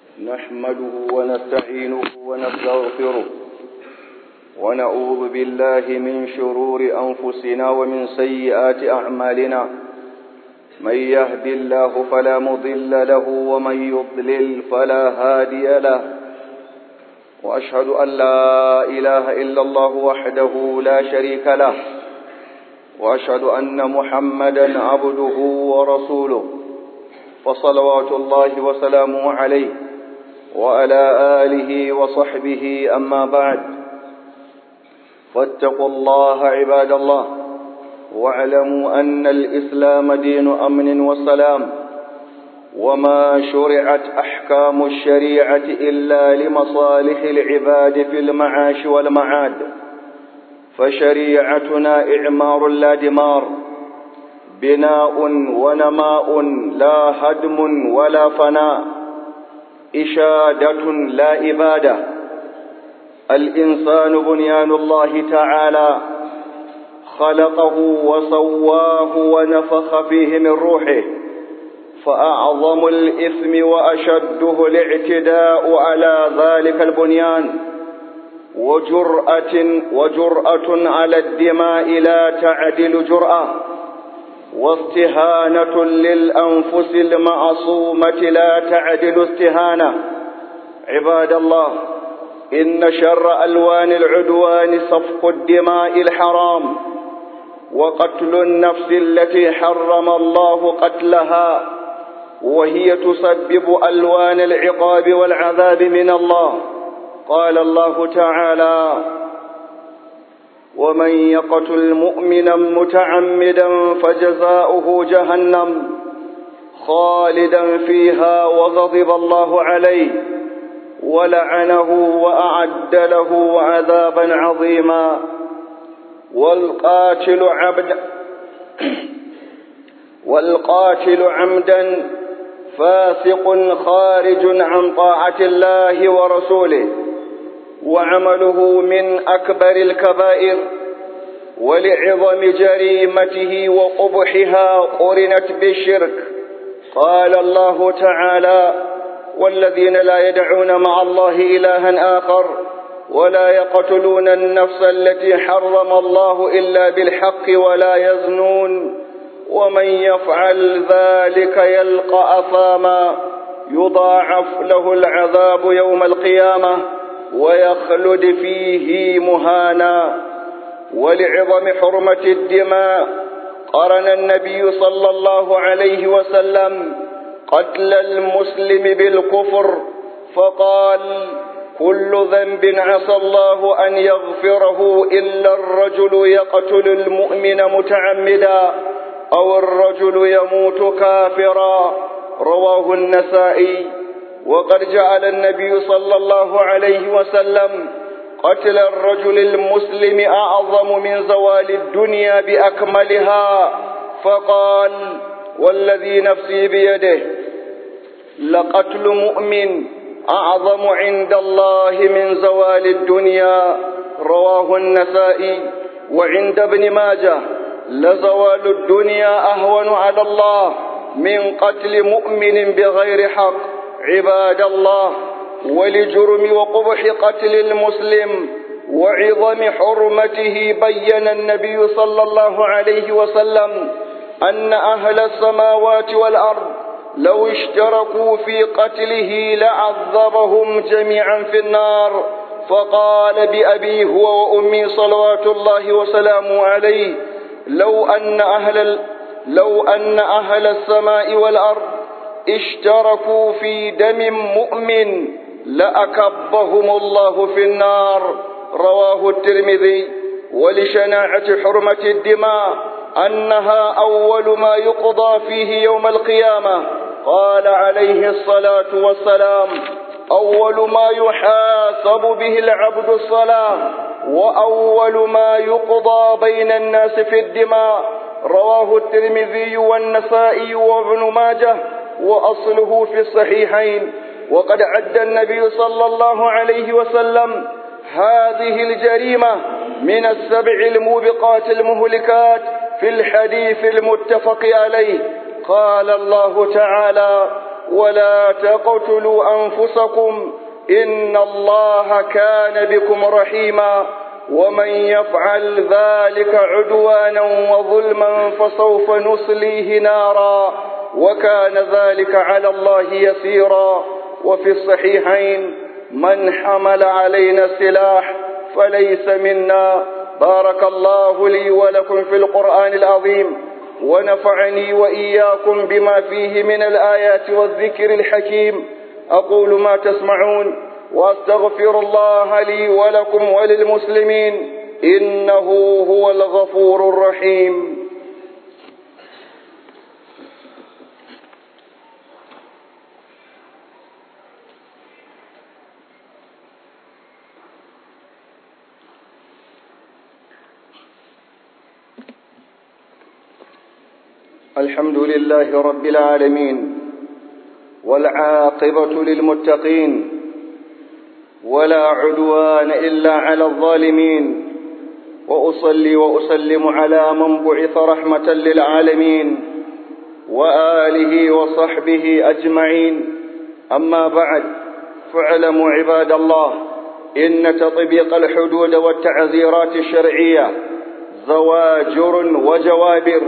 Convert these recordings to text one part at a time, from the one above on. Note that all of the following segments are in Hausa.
نحمده ونستعينه ونستغفره ونعوذ بالله من شرور أنفسنا ومن سيئات أعمالنا من يهد الله فلا مضل له ومن يضلل فلا هادي له وأشهد أن لا إله إلا الله وحده لا شريك له وأشهد أن محمدا عبده ورسوله فصلوات الله وسلامه عليه وعلى آله وصحبه أما بعد فاتقوا الله عباد الله واعلموا أن الإسلام دين أمن وسلام وما شرعت أحكام الشريعة إلا لمصالح العباد في المعاش والمعاد فشريعتنا إعمار لا دمار بناء ونماء لا هدم ولا فناء إشادة لا إبادة الإنسان بنيان الله تعالى خلقه وسواه ونفخ فيه من روحه فأعظم الإثم وأشده الاعتداء على ذلك البنيان وجرأة وجرأة على الدماء لا تعدل جرأة واستهانة للأنفس المعصومة لا تعدل استهانة عباد الله إن شر ألوان العدوان صفق الدماء الحرام وقتل النفس التي حرم الله قتلها وهي تسبب ألوان العقاب والعذاب من الله قال الله تعالى ومن يقتل مؤمنا متعمدا فجزاؤه جهنم خالدا فيها وغضب الله عليه ولعنه وأعد له عذابا عظيما والقاتل عبد والقاتل عمدا فاسق خارج عن طاعة الله ورسوله وعمله من أكبر الكبائر ولعظم جريمته وقبحها قرنت بالشرك قال الله تعالى والذين لا يدعون مع الله إلها آخر ولا يقتلون النفس التي حرم الله إلا بالحق ولا يزنون ومن يفعل ذلك يلقى أثاما يضاعف له العذاب يوم القيامة ويخلد فيه مهانا ولعظم حرمة الدماء قرن النبي صلى الله عليه وسلم قتل المسلم بالكفر فقال كل ذنب عسى الله أن يغفره إلا الرجل يقتل المؤمن متعمدا أو الرجل يموت كافرا رواه النسائي وقد جعل النبي صلى الله عليه وسلم قتل الرجل المسلم أعظم من زوال الدنيا بأكملها فقال والذي نفسي بيده لقتل مؤمن أعظم عند الله من زوال الدنيا رواه النسائي وعند ابن ماجه لزوال الدنيا أهون على الله من قتل مؤمن بغير حق عباد الله ولجرم وقبح قتل المسلم وعظم حرمته بين النبي صلى الله عليه وسلم أن أهل السماوات والأرض لو اشتركوا في قتله لعذبهم جميعا في النار فقال بأبي هو وأمي صلوات الله وسلامه عليه لو أن أهل لو أن أهل السماء والأرض اشتركوا في دم مؤمن لأكبهم الله في النار رواه الترمذي ولشناعة حرمة الدماء أنها أول ما يقضى فيه يوم القيامة قال عليه الصلاة والسلام أول ما يحاسب به العبد الصلاة وأول ما يقضى بين الناس في الدماء رواه الترمذي والنسائي وابن ماجه وأصله في الصحيحين وقد عد النبي صلى الله عليه وسلم هذه الجريمة من السبع الموبقات المهلكات في الحديث المتفق عليه قال الله تعالى ولا تقتلوا أنفسكم إن الله كان بكم رحيما ومن يفعل ذلك عدوانا وظلما فسوف نصليه نارا وكان ذلك على الله يسيرا وفي الصحيحين من حمل علينا السلاح فليس منا بارك الله لي ولكم في القرآن العظيم ونفعني وإياكم بما فيه من الآيات والذكر الحكيم أقول ما تسمعون وأستغفر الله لي ولكم وللمسلمين إنه هو الغفور الرحيم الحمد لله رب العالمين والعاقبة للمتقين ولا عدوان إلا على الظالمين وأصلي وأسلم على من بعث رحمة للعالمين وآله وصحبه أجمعين أما بعد فاعلموا عباد الله إن تطبيق الحدود والتعزيرات الشرعية زواجر وجوابر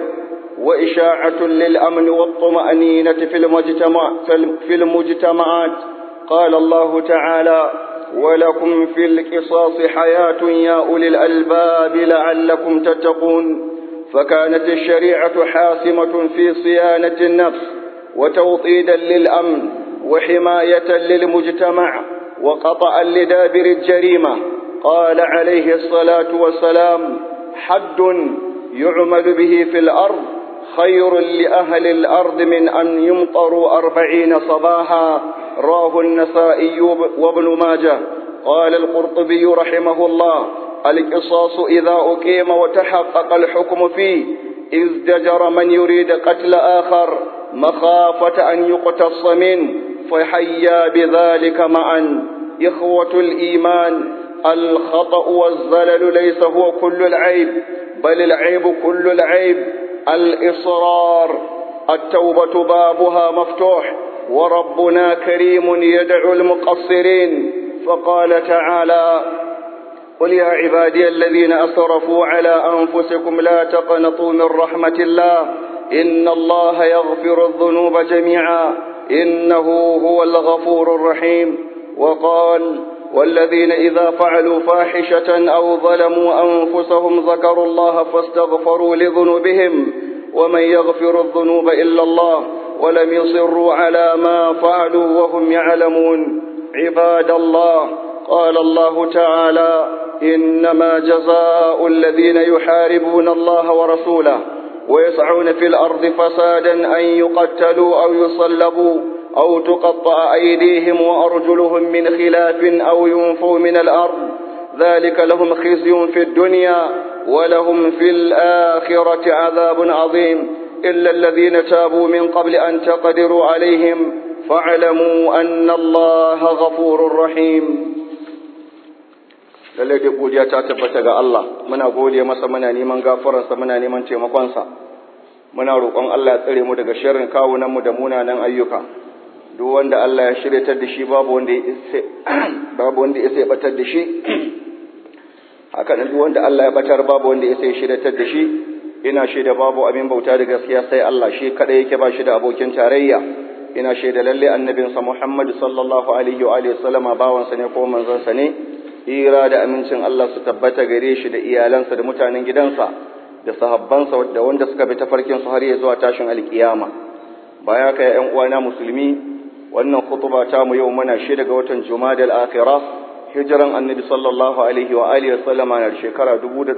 وإشاعة للأمن والطمأنينة في المجتمع في المجتمعات قال الله تعالى ولكم في القصاص حياة يا أولي الألباب لعلكم تتقون فكانت الشريعة حاسمة في صيانة النفس وتوطيدا للأمن وحماية للمجتمع وقطعا لدابر الجريمة قال عليه الصلاة والسلام حد يعمل به في الأرض خير لأهل الأرض من أن يمطروا أربعين صباحا راه النسائي وابن ماجه قال القرطبي رحمه الله القصاص إذا أقيم وتحقق الحكم فيه ازدجر من يريد قتل آخر مخافة أن يقتص منه فحيا بذلك معا إخوة الإيمان الخطأ والزلل ليس هو كل العيب بل العيب كل العيب الإصرار التوبة بابها مفتوح وربنا كريم يدعو المقصرين فقال تعالى قل يا عبادي الذين أسرفوا على أنفسكم لا تقنطوا من رحمة الله إن الله يغفر الذنوب جميعا إنه هو الغفور الرحيم وقال والذين إذا فعلوا فاحشة أو ظلموا أنفسهم ذكروا الله فاستغفروا لذنوبهم ومن يغفر الذنوب إلا الله ولم يصروا على ما فعلوا وهم يعلمون عباد الله قال الله تعالى إنما جزاء الذين يحاربون الله ورسوله ويسعون في الأرض فسادا أن يقتلوا أو يصلبوا أو تقطع أيديهم وأرجلهم من خلاف أو ينفوا من الأرض ذلك لهم خزي في الدنيا ولهم في الآخرة عذاب عظيم إلا الذين تابوا من قبل أن تقدروا عليهم فاعلموا أن الله غفور رحيم lallai dai godiya ta tabbata ga Allah muna gode masa muna neman gafararsa muna neman taimakonsa muna roƙon Allah ya tsare mu daga sharrin kawunanmu da munanan ayyuka duk wanda Allah ya shiryatar da shi babu wanda ya babu wanda ya sai batar da shi haka duk wanda Allah ya batar babu wanda ya sai shiryatar da shi ina shaida babu abin bauta da gaskiya sai Allah shi kada yake ba shi da abokin tarayya ina shaida lalle annabinsa Muhammad sallallahu alaihi wa alihi wasallama bawansa ne ko manzon sa ne hira da amincin Allah su tabbata gare shi da iyalansa da mutanen gidansa da sahabbansa da wanda suka bi tafarkin su har ya zuwa tashin alkiyama baya ka ƴan uwana musulmi wannan khutba ta mu yau muna shi daga watan Jumadal Akhirah hijiran Annabi sallallahu alaihi wa alihi wasallama na shekara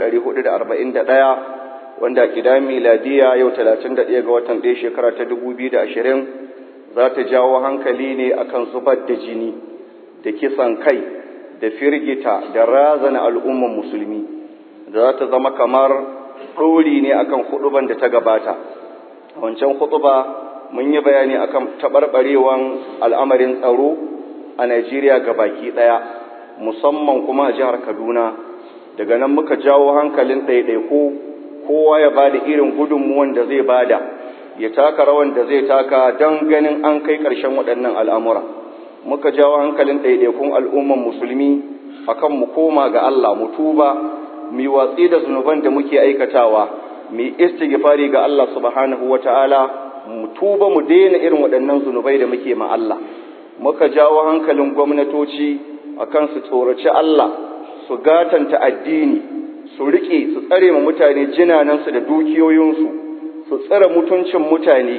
1441 wanda kida miladiya yau 31 ga watan 1 shekara ta 2020 za ta jawo hankali ne akan zubar da jini da kisan kai da firgita da razana al'umman musulmi da za ta zama kamar ɗori ne akan huɗuban da ta gabata a wancan huɗuba mun yi bayani akan taɓarɓarewan al'amarin tsaro a Najeriya ga baki ɗaya musamman kuma a jihar Kaduna daga nan muka jawo hankalin ɗaiɗaiku kowa ya bada irin gudunmuwan da zai bada ya taka rawan da zai taka don ganin an kai ƙarshen waɗannan al'amura muka jawo hankalin ɗaiɗaikun al'umman musulmi akan mu koma ga Allah mu tuba mu watsi da zunuban da muke aikatawa mu istighfari ga Allah subhanahu wata'ala mu tuba mu daina irin waɗannan zunubai da muke ma Allah muka jawo hankalin gwamnatoci akan su tsoraci Allah su gatanta addini su rike su tsare ma mutane jinanansu da dukiyoyinsu su tsare mutuncin mutane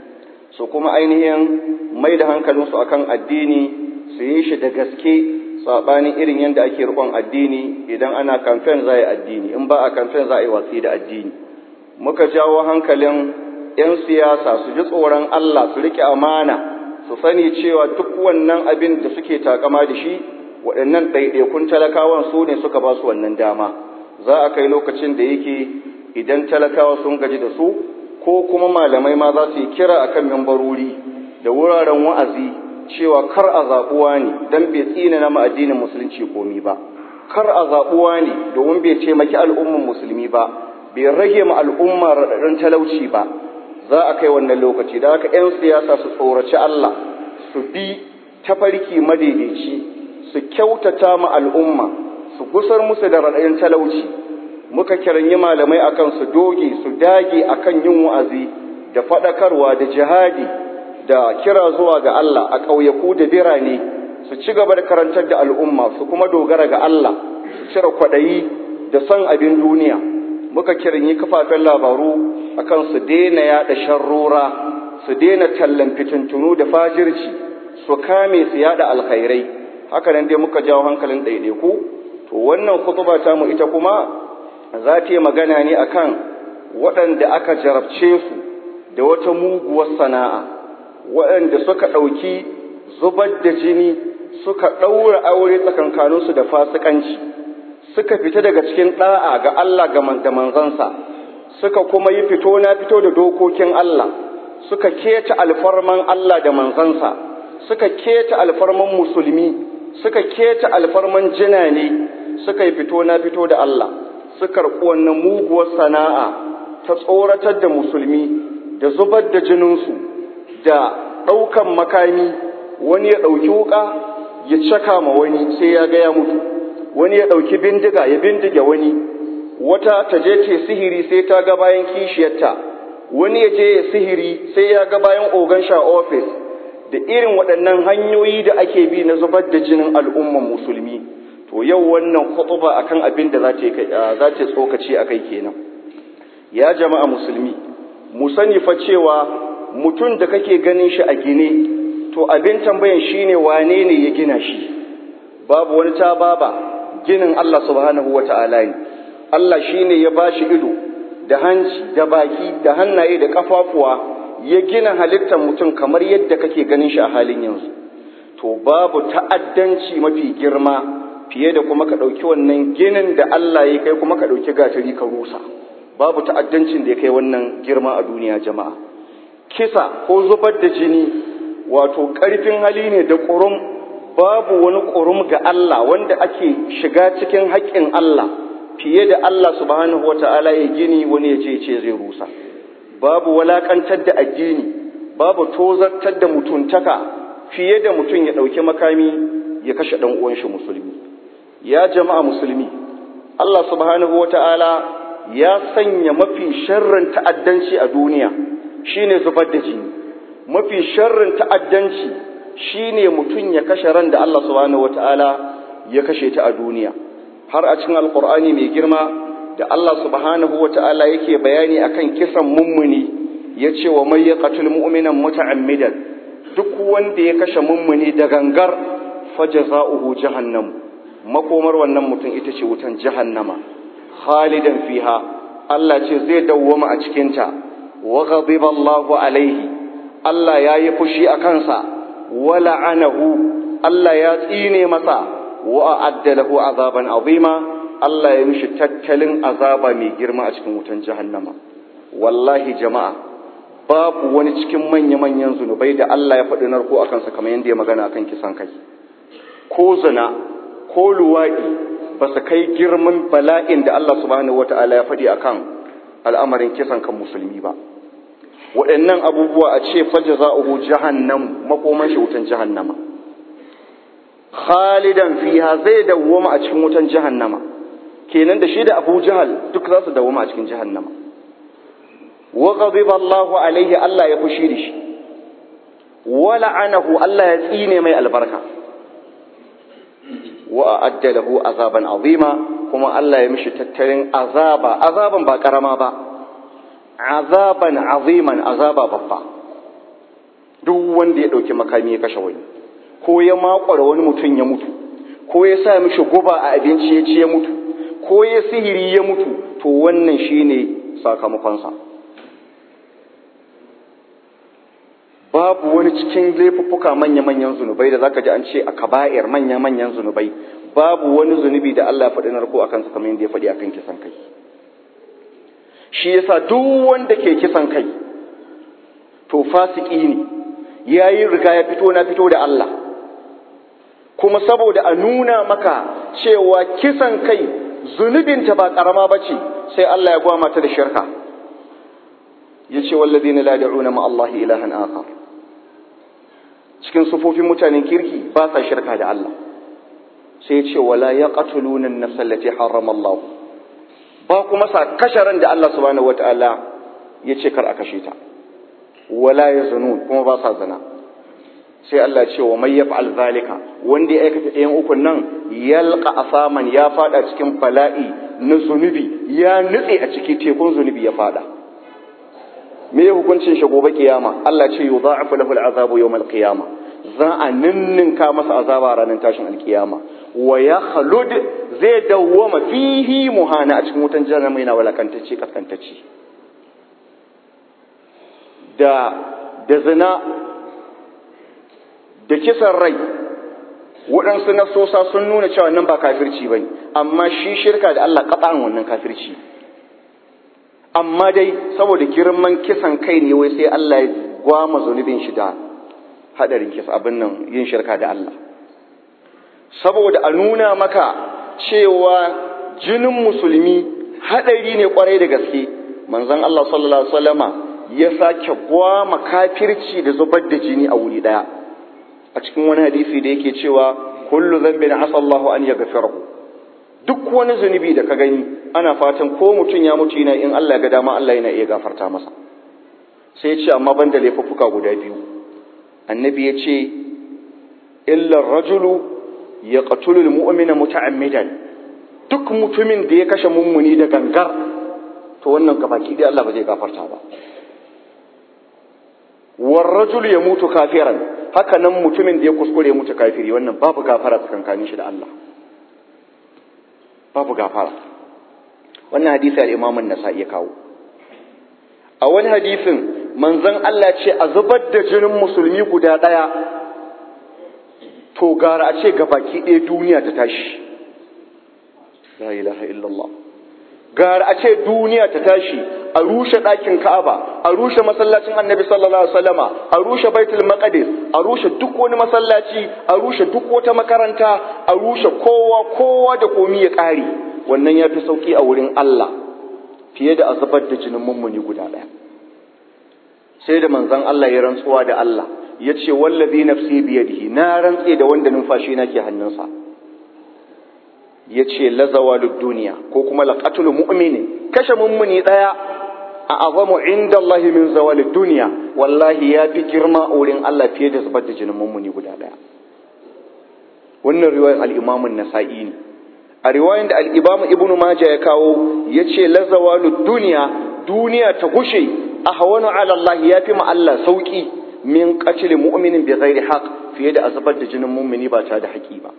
su kuma ainihin mai da hankalinsu akan addini su yi shi da gaske saɓanin irin yadda ake riƙon addini idan ana kamfen za a yi addini in ba a kamfen za a yi watsi da addini muka jawo hankalin 'yan siyasa su ji tsoron Allah su riƙe amana su sani cewa duk wannan abin da suke takama da shi waɗannan ɗaiɗaikun talakawan su ne suka ba su wannan dama za a kai lokacin da yake idan talakawa sun gaji da su ko kuma malamai ma za su yi kira a kan membarori da wuraren wa'azi cewa kar a zaɓuwa ne don bai tsina na addinin musulunci komi ba kar a zaɓuwa ne domin bai taimaki al'umman musulmi ba bai rage ma al'umma raɗaɗin talauci ba za a kai wannan lokaci da haka 'yan siyasa su tsoraci Allah su bi tafarki madaidaici su kyautata ma al'umma su gusar musu da raɗayin talauci muka kiranyi malamai akan su doge su dage akan yin wa'azi da faɗakarwa da jihadi da kira zuwa ga Allah a ƙauyaku da birane su ci gaba da karantar da al'umma su kuma dogara ga Allah su cire kwaɗayi da son abin duniya muka kiranyi kafafen labaru akan su daina yaɗa sharrora su daina tallan fitintunu da fajirci su kame su yaɗa alkhairai haka nan dai muka jawo hankalin ɗaiɗaiku to wannan kutuba ta mu ita kuma za ta yi magana ne akan waɗanda aka jarabce su da wata muguwar sana'a waɗanda suka ɗauki zubar da jini suka ɗaura aure tsakankaninsu da fasikanci suka fita daga cikin ɗa'a ga Allah da manzansa suka kuma yi fito na fito da dokokin Allah suka keta alfarman Allah da manzansa suka keta alfarman musulmi suka keta alfarman jinane suka yi fito na fito da Allah suka karɓi wannan muguwar sana'a ta tsoratar da musulmi da zubar da jininsu da ɗaukan makami wani ya ɗauki wuƙa ya caka ma wani sai ya ga ya mutu wani ya ɗauki bindiga ya bindige wani wata ta je ce sihiri sai ta ga bayan kishiyarta wani ya je ya sihiri sai ya ga bayan ogan sha ofis da irin waɗannan hanyoyi da ake bi na zubar da jinin al'umman musulmi to yau wannan khutuba akan abin da za ta tsokaci a kai kenan ya jama'a musulmi mu sani fa cewa mutum da kake ganin shi a gine to abin tambayan shine wane ne ya gina shi babu wani ta baba ginin Allah subhanahu wata'ala ne Allah shine ya bashi ido da hanci da baki da hannaye da kafafuwa ya gina halittar mutum kamar yadda kake ganin shi a halin yanzu to babu ta'addanci mafi girma fiye da kuma ka ɗauki wannan ginin da Allah ya kai kuma ka ɗauki gatari ka rusa babu ta'addancin da ya kai wannan girma a duniya jama'a kisa ko zubar da jini wato ƙarfin hali ne da ƙurum babu wani ƙurum ga Allah wanda ake shiga cikin haƙƙin Allah fiye da Allah subhanahu wata'ala ya gini wani ya ce ce zai rusa babu walakantar da addini babu tozartar da mutuntaka fiye da mutum ya ɗauki makami ya kashe ɗan uwan shi musulmi ya jama'a musulmi Allah subhanahu wata'ala ya sanya mafi sharrin ta'addanci a duniya shine zubar da jini mafi sharrin ta'addanci shine mutum ya kashe ran da Allah subhanahu wata'ala ya kashe ta a duniya har a cikin alqur'ani mai girma da Allah subhanahu wata'ala yake bayani akan kisan mummuni yace wa may yaqtul mu'minan muta'ammidan duk wanda ya kashe mummuni da gangar fajaza'uhu jahannam makomar wannan mutum ita ce wutan jahannama khalidan fiha Allah ce zai dawwama a cikinta wa ghadiba Allahu alaihi Allah ya yi fushi a kansa wa la'anahu Allah ya tsine masa wa a'adda lahu azaban azima Allah ya mishi tattalin azaba mai girma a cikin wutan jahannama wallahi jama'a babu wani cikin manya-manyan zunubai da Allah ya faɗi narko a kansa kamar yadda ya magana akan kisan kai ko zina ko luwaɗi ba su kai girman bala'in da Allah subhanahu wata'ala ya faɗi akan al'amarin kisan kan musulmi ba waɗannan abubuwa a ce faja za'uhu jahannam makoman shi wutan jahannama khalidan fiha zai dawwama a cikin wutan jahannama kenan da shi da Abu Jahal duk za su dawwama a cikin jahannama wa ghadiba Allahu alaihi Allah ya fushi da shi wa la'anahu Allah ya tsine mai albarka wa a'adda lahu azaban azima kuma Allah ya mishi tattalin azaba azaban ba karama ba azaban aziman azaba babba duk wanda ya dauki makami ya kashe wani ko ya makwara wani mutum ya mutu ko ya sa mishi guba a abinci ya ci ya mutu ko ya sihiri ya mutu to wannan shine sakamakonsa babu wani cikin laifuffuka manya-manyan zunubai da zaka ji an ce a kaba'ir manya-manyan zunubai babu wani zunubi da Allah ya faɗi narko a kansa kamar yadda ya faɗi akan kisan kai shi yasa duk wanda ke kisan kai to fasiki ne yayi riga ya fito na fito da Allah kuma saboda a nuna maka cewa kisan kai zunubinta ba karama bace sai Allah ya gwama ta da shirka yace walladina la da'una ma Allah ilahan akhar cikin sufofin mutanen kirki ba sa shirka da Allah sai ya ce wala yaqtuluna an-nafs allati harrama Allah ba kuma sa kasharan da Allah subhanahu wataala ya ce kar a kashe ta wala yazunun kuma ba sa zina sai Allah ce wa may yaf'al zalika wanda ya aikata ɗayan ukun nan yalqa asaman ya fada cikin bala'i na zunubi ya nutse a ciki tekun zunubi ya fada me ya hukuncin shi gobe kiyama Allah ce yudha'afu lahu al'azabu yawm al-qiyama za a ninninka masa azaba ranar tashin alkiyama wa ya khalud zai dawwama fihi muhana a cikin wutan jahannama yana walakantacce kaskantacce da da zina da kisan rai waɗansu nasosa sun nuna cewa nan ba kafirci bane amma shi shirka da Allah kaɗan wannan kafirci amma dai saboda girman kisan kai ne wai sai Allah ya gwama zunubin shi da hadarin kisa abin nan yin shirka da Allah saboda a nuna maka cewa jinin musulmi hadari ne kwarai da gaske manzon Allah sallallahu alaihi wasallama ya sake gwama kafirci da zubar da jini a wuri daya a cikin wani hadisi da yake cewa kullu dhanbin asa Allahu an yaghfirahu duk wani zunubi da ka gani ana fatan ko mutum ya mutu yana in Allah ya ga dama Allah yana iya gafarta masa sai ya ce amma banda laifuffuka guda biyu annabi ya ce illa rajulu ya qatulul mu'mina muta'ammidan duk mutumin da ya kashe mummuni da gangar to wannan gabaki dai Allah ba zai gafarta ba war rajulu ya mutu kafiran haka nan mutumin da ya kuskure ya mutu kafiri wannan babu gafara tsakankanin shi da Allah babu gafara wannan hadisi al-Imam an-Nasa'i ya kawo a wani hadisin manzon Allah ce a zubar da jinin musulmi guda daya to gara a ce baki ɗaya duniya ta tashi la ilaha illallah gara a ce duniya ta tashi a rushe ɗakin Ka'aba a rushe masallacin Annabi sallallahu alaihi wasallama a rushe Baitul Maqdis a rushe duk wani masallaci a rushe duk wata makaranta a rushe kowa kowa da komi ya ƙare wannan ya fi sauƙi a wurin Allah fiye da a zubar da jinin mummuni guda ɗaya sai da manzon Allah ya rantsuwa da Allah ya ce wallazi nafsi biyadihi na rantse da wanda numfashi na ke hannunsa ya ce lazawalud duniya ko kuma laqatul mu'mini kashe mummuni ɗaya a azamu inda Allah min zawalid duniya wallahi ya fi girma a wurin Allah fiye da zubar da jinin mummuni guda ɗaya wannan riwayar al-Imam an-Nasa'i ne a riwayar da al-Imam Ibn Majah ya kawo yace lazawalud duniya duniya ta gushe ahwanu ala Allah ya fi ma Allah sauki min qatl mu'minin bi ghairi haqq fiye da azabar da jinin mummuni ba tare da haƙi ba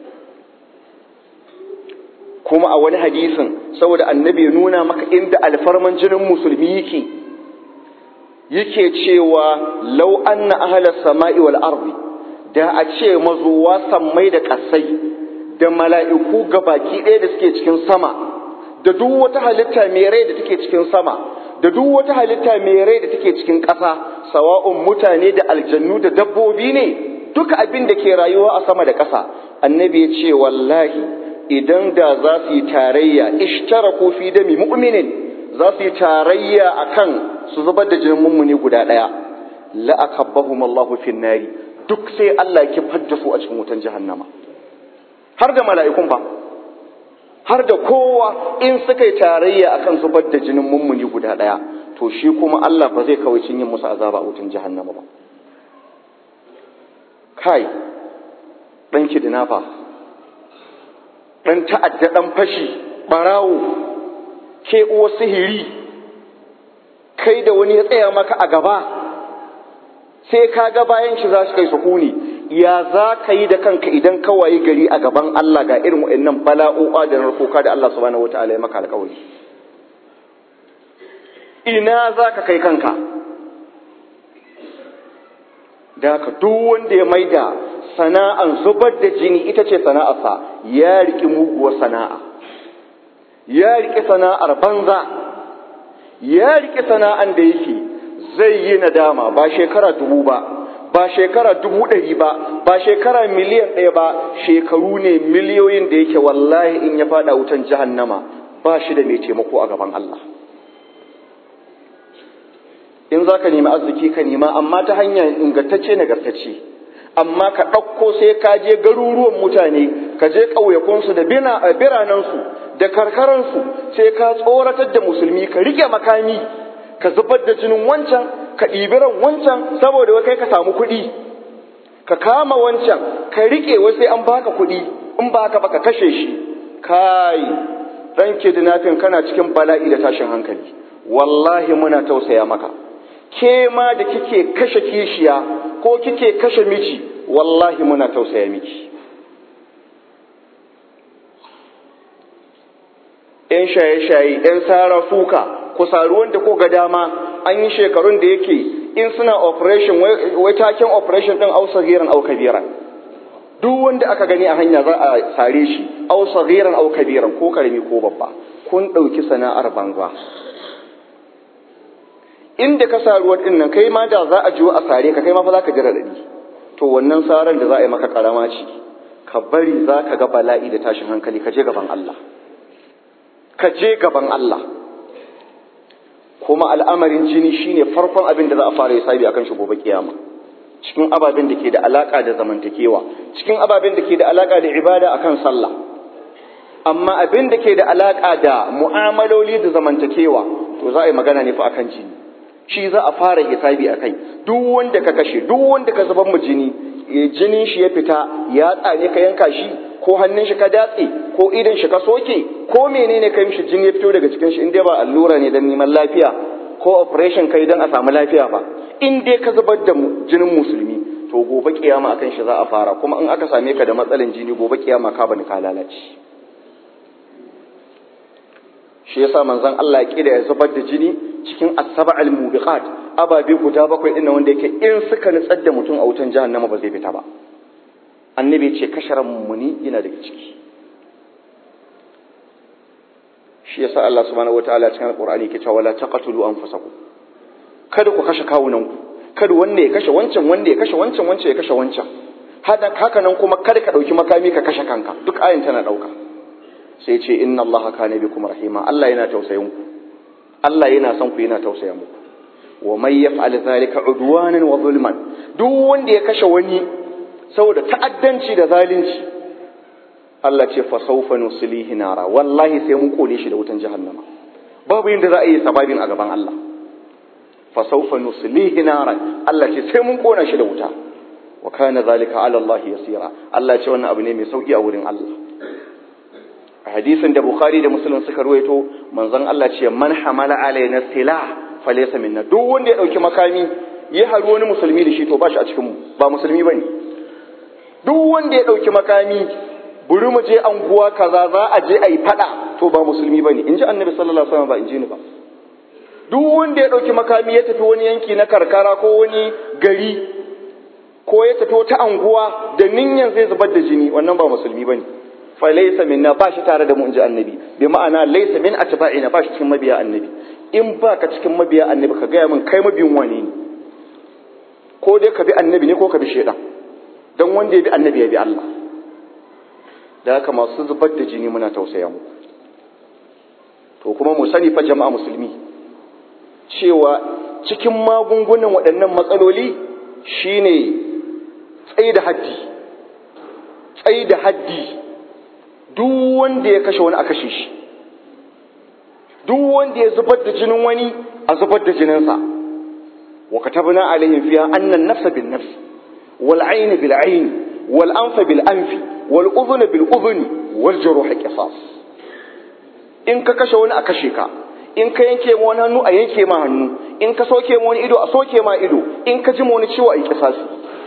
kuma a wani hadisin saboda annabi ya nuna maka inda alfarman jinin musulmi yake yake cewa law anna ahla samai wal ardi da a ce mazuwa sammai da kasai da mala'iku gabaki ɗaya da suke cikin sama da duk wata halitta mai rai da take cikin sama da duk wata halitta mai rai da take cikin ƙasa sawa'un mutane da aljannu da dabbobi ne duka abin da ke rayuwa a sama da ƙasa annabi ya ce wallahi idan da za su yi tarayya ishtaraku fi dami mu'minin za su yi tarayya akan su zubar da jinin mummuni guda ɗaya la akabbahum Allahu fin nari duk sai Allah ya kifar da su a cikin wutan jahannama har da mala'ikun fa har da kowa in suka yi tarayya akan zubar da jinin mummuni guda ɗaya to shi kuma Allah ba zai kawai yin musu azaba a wutan jahannama ba kai ɗan kidnafa ɗan ta'adda ɗan fashi ɓarawo ke uwa sihiri kai da wani ya tsaya maka a gaba sai ka ga bayan shi za su kai sukuni ya za ka yi da kanka idan ka wayi gari a gaban Allah ga irin waɗannan bala'o'a da narkoka da Allah subhanahu wataala ya maka alƙawari ina za ka kai kanka da ka duk wanda ya maida sana'an zubar da jini ita ce sana'arsa ya riƙi muguwar sana'a ya riƙi sana'ar banza ya riƙi sana'an da yake zai yi nadama ba shekara dubu ba ba shekara dubu ɗari ba ba shekara miliyan ɗaya ba shekaru ne miliyoyin da yake wallahi in ya faɗa wutan jahannama ba shi da mai taimako a gaban Allah in za ka nemi arziki ka nema amma ta hanyar ingantacce nagartacce amma ka ɗauko sai ka je garuruwan mutane ka je ƙauyakunsu da biranensu da karkaransu sai ka tsoratar da musulmi ka rike makami ka zubar da jinin wancan ka ɗibiran wancan saboda wai kai ka samu kuɗi ka kama wancan ka rike wai sai an baka kuɗi in ba ka baka kashe shi kai dan kidnapping kana cikin bala'i da tashin hankali wallahi muna tausaya maka ke ma da kike kashe kishiya ko kike kashe miji wallahi muna tausaya miki ‘yan shaye-shaye, ‘yan sara suka, ku saru wanda ko ga dama an yi shekarun da yake in suna operation wai taken operation ɗin au sagiran au kabiran. Duk wanda aka gani a hanya za a sare shi au sagiran au kabiran ko karami ko babba. Kun ɗauki sana'ar banza. Inda ka saruwar ɗin nan kai ma da za a jiwo a sare ka kai ma fa za ka ji raɗaɗi. To wannan saran da za a yi maka karama ce. Ka bari za ka ga bala'i da tashin hankali ka je gaban Allah. ka je gaban Allah kuma al'amarin jini shine farkon abin da za a fara hisabi akan shi gobe kiyama cikin ababen da ke da alaka da zamantakewa cikin ababen da ke da alaka da ibada akan sallah amma abin da ke da alaka da mu'amaloli da zamantakewa to za a yi magana ne fa akan jini shi za a fara hisabi akai duk wanda ka kashe duk wanda ka zubar mu jini jinin shi ya fita ya tsane ka yanka shi ko hannun shi ka datse ko idan shi ka soke ko menene kai mishi jini ya fito daga cikin shi in dai ba allura ne dan neman lafiya ko operation kai dan a samu lafiya ba in dai ka zubar da jinin musulmi to gobe kiyama akan shi za a fara kuma in aka same ka da matsalan jini gobe kiyama ka bani ka lalace shi yasa manzon Allah ya kida ya zubar da jini cikin asaba al-mubiqat ababe guda bakwai din wanda yake in suka nutsar da mutum a wutan jahannama ba zai fita ba annabi ce kasharan mummuni yana daga ciki shi yasa Allah subhanahu wataala cikin alqur'ani ke cewa la taqtulu anfusakum kada ku kashe kawunan ku kada wanda ya kashe wancan wanda ya kashe wancan wancan ya kashe wancan hada haka nan kuma kada ka dauki makami ka kashe kanka duk ayin tana dauka sai ce inna Allah kana bikum rahima Allah yana tausayin ku Allah yana son ku yana tausaya muku wa may yaf'al zalika udwanan wa zulman duk wanda ya kashe wani saboda ta'addanci da zalunci Allah ce fa sawfa nuslihi nara wallahi sai mun kone shi da wutan jahannama babu yanda za a yi sababin a gaban Allah fa sawfa nuslihi nara Allah ce sai mun kona shi da wuta wa kana zalika ala Allah yasira Allah ce wannan abu ne mai sauki a wurin Allah a hadisin da Bukhari da Muslim suka ruwaito manzon Allah ce man hamala alaina silah falaysa minna duk wanda ya dauki makami ya haru wani musulmi da shi to ba shi a cikin mu ba musulmi bane duk wanda ya dauki makami buri mu je anguwa kaza za a je a yi fada to ba musulmi bane in ji annabi sallallahu alaihi wasallam ba in ji ni ba duk wanda ya dauki makami ya tafi wani yanki na karkara ko wani gari ko ya tafi wata anguwa da ninyan zai zubar da jini wannan ba musulmi bane fa laysa minna ba shi tare da mu in ji annabi bi ma'ana laysa min atba'ina ba shi cikin mabiya annabi in ba ka cikin mabiya annabi ka gaya min kai mabiyin wane ne ko dai ka bi annabi ne ko ka bi shaidan don wanda ya bi annabi ya bi Allah da haka masu zubar da jini muna tausaya muku to kuma mu sani fa jama'a musulmi cewa cikin magungunan waɗannan matsaloli shine tsaye da haddi tsaye da haddi duk wanda ya kashe wani a kashe shi duk wanda ya zubar da jinin wani a zubar da jininsa wa katabna alaihim fiha anna an-nafsa bin nafs wal 'ayna bil 'ayn wal anfa bil anfi wal udhuna bil udhuni wal juruha qisas in ka kashe wani a kashe ka in ka yanke ma wani hannu a yanke ma hannu in ka soke ma wani ido a soke ma ido in ka ji ma wani ciwo a yi kisasi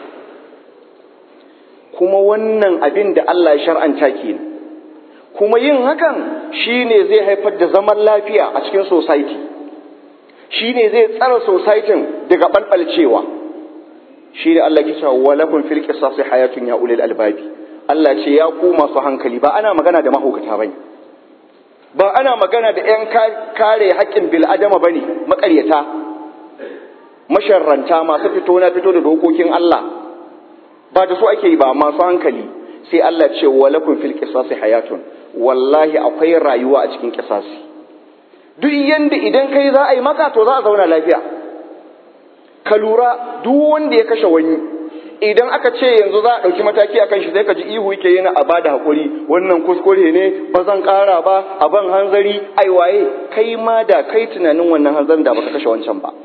kuma wannan abin da Allah ya shar'anta kenan kuma yin hakan shine zai haifar da zaman lafiya a cikin society shine zai tsara society daga balbalcewa shi da Allah ke cewa walakum fil qisasi hayatun ya ulil albabi Allah ce ya ku masu hankali ba ana magana da mahaukata bane ba ana magana da ‘yan kare haƙƙin bil'adama ba ne maƙaryata masharranta masu fito na fito da dokokin Allah ba da su ake yi ba masu hankali sai Allah ce walakun fil qisasi hayatun wallahi akwai rayuwa a cikin qisasi duk yanda idan kai za a yi maka to za a zauna lafiya ka lura duk wanda ya kashe wani idan aka ce yanzu za a ɗauki mataki akan shi sai ka ji ihu yake yana a bada haƙuri wannan kuskure ne ba zan ƙara ba a ban hanzari ai waye kai ma da kai tunanin wannan hanzarin da baka kashe wancan ba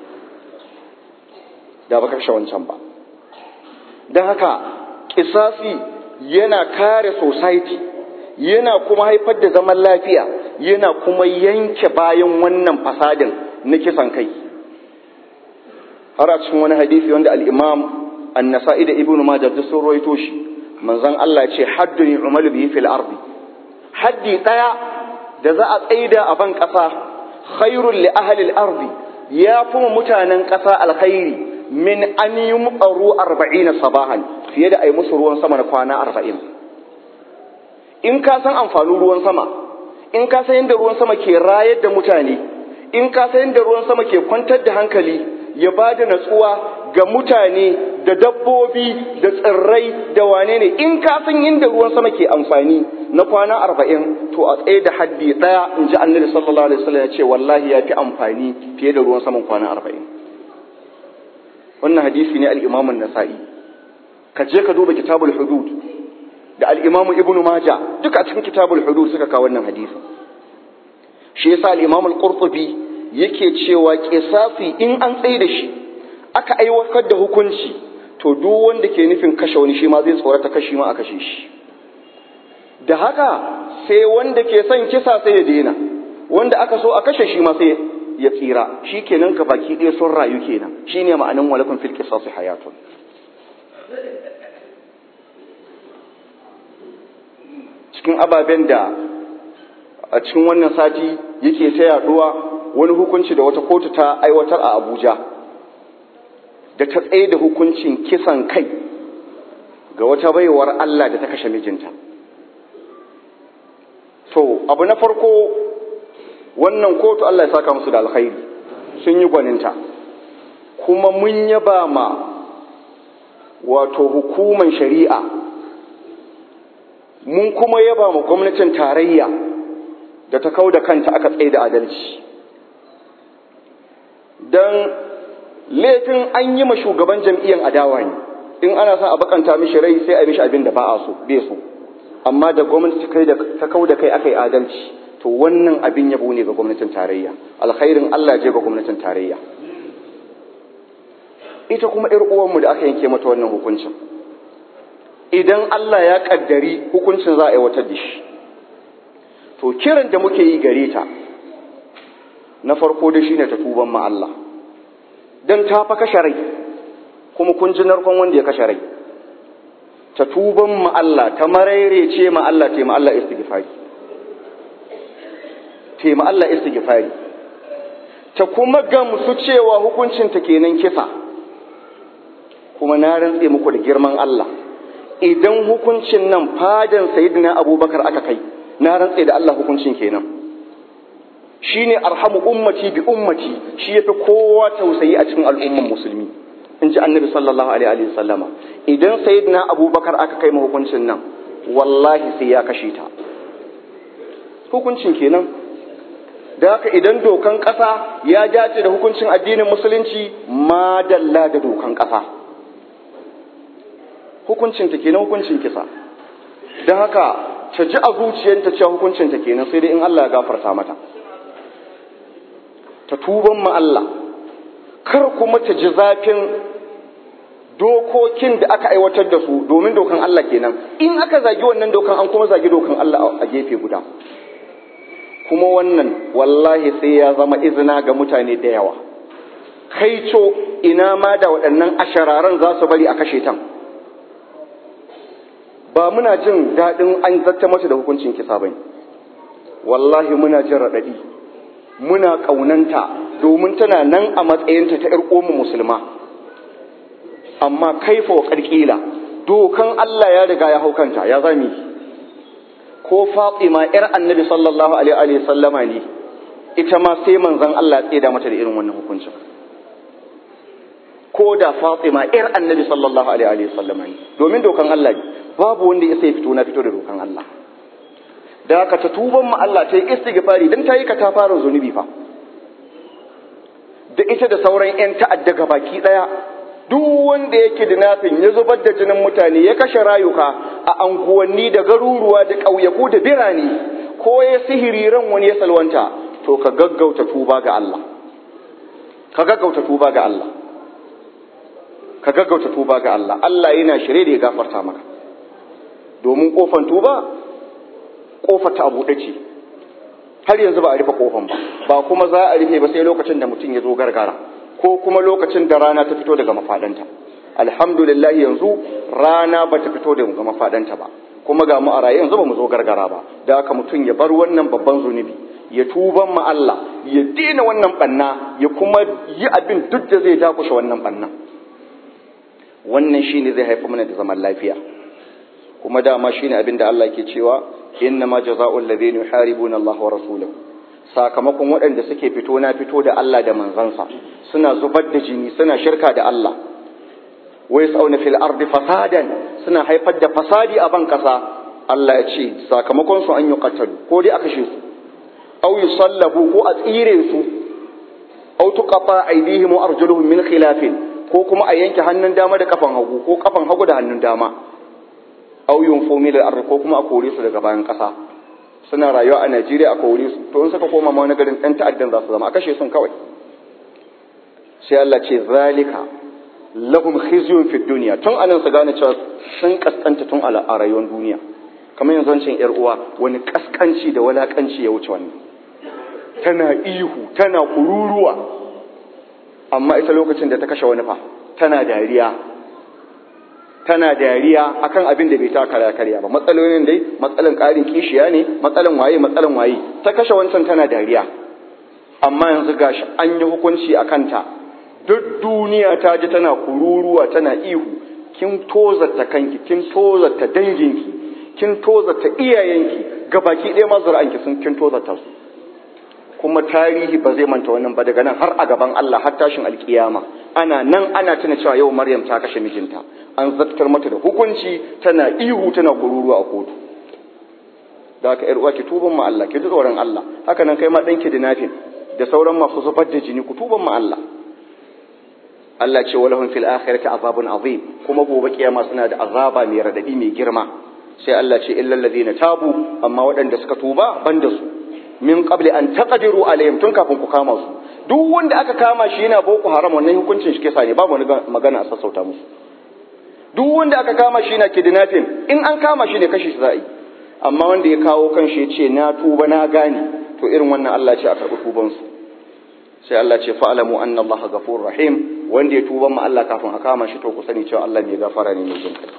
da baka kashe wancan ba don haka kisasi yana kare society yana kuma haifar da zaman lafiya yana kuma yanke bayan wannan fasadin na kisan kai har a cikin wani hadisi wanda al-imam annasa'i da ibnu majah duk sun rawaito shi manzon Allah ce haddun yu'malu bihi fil ardi haddi daya da za a tsaida a ban kasa khairul li ahli al ardi ya kuma mutanen kasa alkhairi min an yumqaru 40 sabahan fiye da ai musu ruwan sama na kwana 40 in ka san amfanin ruwan sama in ka san yadda ruwan sama ke rayar da mutane in ka san yadda ruwan sama ke kwantar da hankali ya ba da natsuwa ga mutane da dabbobi da tsirrai da wane ne in ka san inda ruwan sama ke amfani na kwana arba'in to a tsaye da haddi ɗaya in ji annabi sallallahu alaihi wasallam ya ce wallahi ya fi amfani fiye da ruwan saman kwana arba'in wannan hadisi ne al-imam nasai ka je ka duba kitabul hudud da al-imam ibn majah duka a cikin kitabul hudud suka kawo wannan hadisi shi yasa al-imam al-qurtubi yake cewa kisasi in an tsaye da shi aka aiwatar da hukunci to duk wanda ke nufin kashe wani shi ma zai tsorata kashi ma a kashe shi da haka sai wanda ke son kisa sai ya daina wanda aka so a kashe shi ma sai ya tsira shi kenan ka baki ɗaya sun rayu kenan shine ma'anin walakun fil qisasi hayatun cikin ababen da a cikin wannan sati yake ta yaduwa wani hukunci da wata kotu ta aiwatar a Abuja da ta tsaye da hukuncin kisan kai ga wata baiwar Allah da ta kashe mijinta. To, abu na farko wannan kotu Allah ya saka musu da alkhairi sun yi gwaninta, kuma mun yaba ma wato hukuman shari'a, mun kuma yaba ma gwamnatin tarayya da ta kau da kanta aka tsaye da adalci. Don laifin an yi ma shugaban jam'iyyar adawa ne in ana son a bakanta mishi rai sai a mishi abin da ba a so bai so amma da gwamnati ta kau da kai aka yi adalci to wannan abin yabo ne ga gwamnatin tarayya alkhairin Allah je ga gwamnatin tarayya ita kuma ƴar uwanmu da aka yanke mata wannan hukuncin idan Allah ya kaddari hukuncin za a aiwatar da shi to kiran da muke yi gare ta na farko da shine ta tuban ma Allah don ta fa kashe rai kuma kun ji narkon wanda ya kashe rai ta tuban ma Allah ta mararece ma Allah ta ma Allah istighfari ta ma Allah istighfari ta kuma gamsu cewa hukuncin ta kenan kisa kuma na rantse muku da girman Allah idan hukuncin nan fadan sayyidina Abubakar aka kai na rantse da Allah hukuncin kenan shine arhamu ummati bi ummati shi yafi kowa tausayi a cikin al'umman musulmi in ji annabi sallallahu alaihi wa sallama idan sayyidina abubakar aka kai ma hukuncin nan wallahi sai ya kashe ta hukuncin kenan da haka idan dokan ƙasa ya dace da hukuncin addinin musulunci madalla da dokan ƙasa hukuncin ta kenan hukuncin kisa don haka ta ji a zuciyarta cewa hukuncin ta kenan sai dai in Allah ya gafarta mata ta tuban ma Allah kar kuma ta ji zafin dokokin da aka aiwatar da su domin dokan Allah kenan in aka zagi wannan dokan an kuma zagi dokan Allah a gefe guda kuma wannan wallahi sai ya zama izina ga mutane da yawa kai co ina ma da waɗannan ashararan za su bari a kashe tan ba muna jin daɗin an zata mata da hukuncin kisa bane wallahi muna jin raɗaɗi muna ƙaunanta domin tana nan a matsayinta ta ‘yar ƙomu musulma amma kaifa wa ƙarƙila dokan Allah ya riga ya hau kanta ya zami ko Fatima ‘yar annabi sallallahu alaihi sallama ne ita ma sai manzan Allah ya tseda mata da irin wannan hukuncin ko da Fatima ‘yar annabi sallallahu alaihi sallama ne domin dokan Allah ne babu wanda ya sai fito na fito da dokan Allah da haka ta tuban ma Allah ta yi istighfari dan ta yi ka ta fara zunubi fa da ita da sauran 'yan ta'adda ga baki ɗaya duk wanda yake da nafin ya zubar da jinin mutane ya kashe rayuka a anguwanni da garuruwa da ƙauyaku da birane ko ya sihiri ran wani ya salwanta to ka gaggauta tuba ga Allah ka gaggauta tuba ga Allah ka gaggauta tuba ga Allah Allah yana shirye da ya gafarta maka domin kofan tuba kofar ta buɗe ce har yanzu ba a rufe kofan ba ba kuma za a rufe ba sai lokacin da mutum ya zo gargara ko kuma lokacin da rana ta fito daga mafaɗanta alhamdulillah yanzu rana ba ta fito daga mafaɗanta ba kuma ga mu a raye yanzu ba mu zo gargara ba da haka mutum ya bar wannan babban zunubi ya tuban ma Allah ya daina wannan banna ya kuma yi abin duk da zai dakushe wannan banna wannan shine zai haifa mana da zaman lafiya kuma dama shine abin da Allah ke cewa innama jazaa'ul ladhina yuharibuna Allah wa rasulahu sakamakon waɗanda suke fito na fito da Allah da manzansa suna zubar da jini suna shirka da Allah wai sauna fil ardi fasadan suna haifar da fasadi a ban kasa Allah ya ce sakamakon su an yi qatalu ko dai aka shi su aw yusallabu ko a tsire su aw tuqata aydihim wa arjuluhum min khilafin ko kuma a yanke hannun dama da kafan hagu ko kafan hagu da hannun dama aw yunfu min al ko kuma a kore su daga bayan kasa suna rayuwa a Najeriya a kore su to in suka koma ma wani garin ɗan ta'addan za su zama a kashe sun kawai sai Allah ce zalika lahum khizyun fid dunya tun anan su gane cewa sun kaskanta tun a rayuwar duniya kamar yanzu wancan yar uwa wani kaskanci da walakanci ya wuce wannan tana ihu tana kururuwa amma ita lokacin da ta kashe wani fa tana dariya tana dariya akan abin da bai ta karya karya ba matsalolin dai matsalan ƙarin kishiya ne matsalan waye matsalan waye ta kashe wancan tana dariya amma yanzu gashi an yi hukunci a kanta duk duniya ta ji tana kururuwa tana ihu kin tozarta kanki kin tozarta danginki kin tozarta iyayenki gabaki ɗaya ma zuri'anki sun kin tozarta su kuma tarihi ba zai manta wannan ba daga nan har a gaban Allah har tashin alkiyama ana nan ana tuna cewa yau Maryam ta kashe mijinta an zartar mata da hukunci tana ihu tana kururuwa a kotu da haka uwa ki tuban ma Allah ki ji tsoron Allah haka nan kai ma danki da nafin da sauran masu zubar da jini ku tuban ma Allah Allah ce walahum fil akhirati azabun azim kuma gobe kiyama suna da azaba mai radadi mai girma sai Allah ce illal ladina tabu amma waɗanda suka tuba banda su min qabli an taqdiru alaihim tun kafin ku kama su duk wanda aka kama shi yana boko haram wannan hukuncin shi kisa ne babu wani magana a sassauta musu duk wanda aka kama shi yana kidnapping in an kama shi ne kashi shi za a yi amma wanda ya kawo kan shi ya ce na tuba na gane to irin wannan Allah ce a karɓi tuban su sai Allah ce fa'alamu anna Allah ghafurur rahim wanda ya tuba ma Allah kafin a kama shi to ku sani cewa Allah mai gafara ne mai jin kai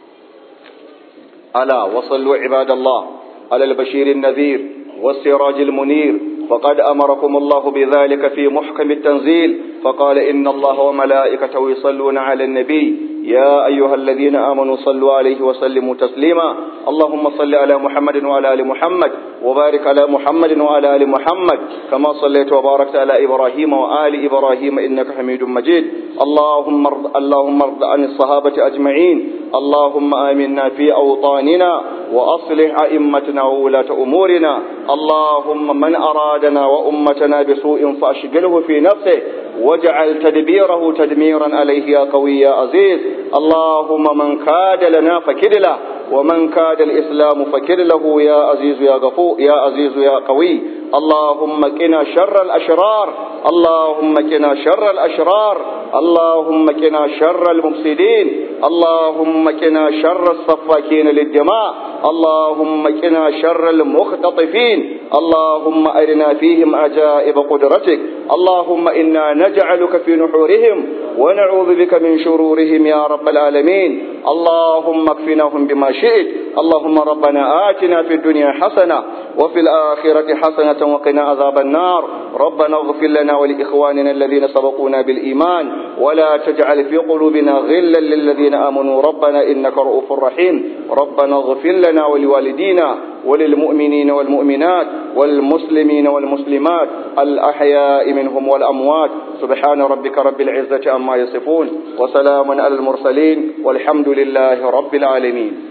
ala wa sallu ibadallah ala al-bashir an-nadhir والسراج المنير فقد أمركم الله بذلك في محكم التنزيل فقال إن الله وملائكته يصلون على النبي يا أيها الذين آمنوا صلوا عليه وسلموا تسليما اللهم صل على محمد وعلى آل محمد وبارك على محمد وعلى آل محمد كما صليت وباركت على إبراهيم وآل إبراهيم إنك حميد مجيد اللهم ارض اللهم ارض عن الصحابة أجمعين اللهم آمنا في أوطاننا وأصلح أئمتنا وولاة أمورنا اللهم من أرادنا وأمتنا بسوء فأشغله في نفسه واجعل تدبيره تدميرا عليه يا قوي يا عزيز اللهم من كاد لنا فكد له ومن كاد الإسلام فكد له يا عزيز يا غفور يا عزيز يا قوي اللهم قنا شر الأشرار اللهم قنا شر الأشرار اللهم قنا شر المفسدين اللهم قنا شر الصفاكين للدماء اللهم قنا شر المختطفين اللهم أرنا فيهم عجائب قدرتك اللهم إنا نجعلك في نحورهم ونعوذ بك من شرورهم يا رب العالمين اللهم اكفناهم بما شئت اللهم ربنا آتنا في الدنيا حسنة وفي الآخرة حسنة وقنا عذاب النار ربنا اغفر لنا ولإخواننا الذين سبقونا بالإيمان ولا تجعل في قلوبنا غلا للذين آمنوا ربنا إنك رؤوف رحيم ربنا اغفر لنا ولوالدينا وللمؤمنين والمؤمنات والمسلمين والمسلمات الأحياء منهم والأموات سبحان ربك رب العزة عما يصفون وسلام على المرسلين والحمد لله رب العالمين